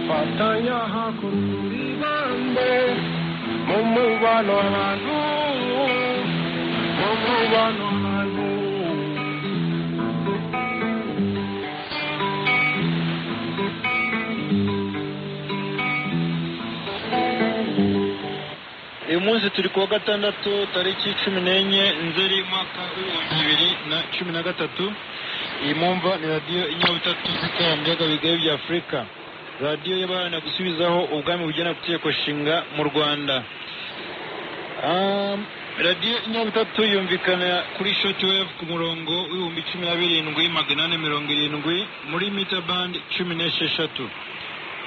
fatanya hakururi bande mu mubano abantu mu mubano abantu uyu munsi turi kuwa gatandatu tariki cumi n'enye nzeri umwaka w'ibihumbi bibiri na cumi na gatatu iyi mwumva ni radiyo inyabutatu z'ikoranabuhanga bigari bya afurika radiyo y'abana gusubizaho ubwami bugena ku itegeko nshinga mu rwanda Um, radiyo inyabutatu yumvikana kuri shotiwevu ku murongo w'ibihumbi cumi na birindwi magana ane mirongo irindwi muri mita bandi cumi n'esheshatu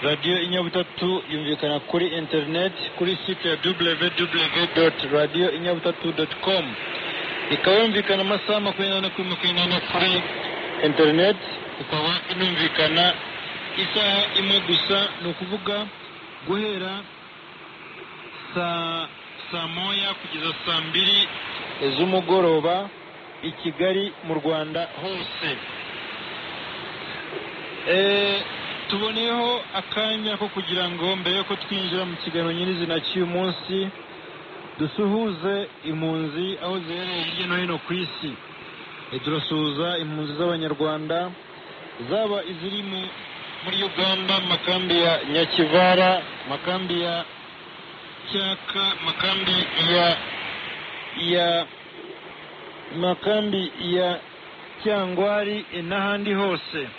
radiyo inyabutatu yumvikana kuri interineti kuri site ya www radiyo inyabutatu com ikaba yumvikana amasaha makumyabiri n'ane kuri makumyabiri n'ane kuri interineti ikaba inumvikana isaha imwe gusa ni ukuvuga guhera saa saa moya kugeza saa mbiri z'umugoroba i kigali mu rwanda hose Eh, tuboneyeho akanya ko kugira ngo mbere yuko twinjira mu kiganiro nyirizina cy'uyu munsi dusuhuze impunzi aho ziherereye hirya no hino ku isi Eh, turasuhuza impunzi z'abanyarwanda zaba iziri mu- muri uganda mu makambi ya nyakivara mu makambi ya cyaka mu makambi ya ya mu makambi ya cyangwari eh, n'ahandi hose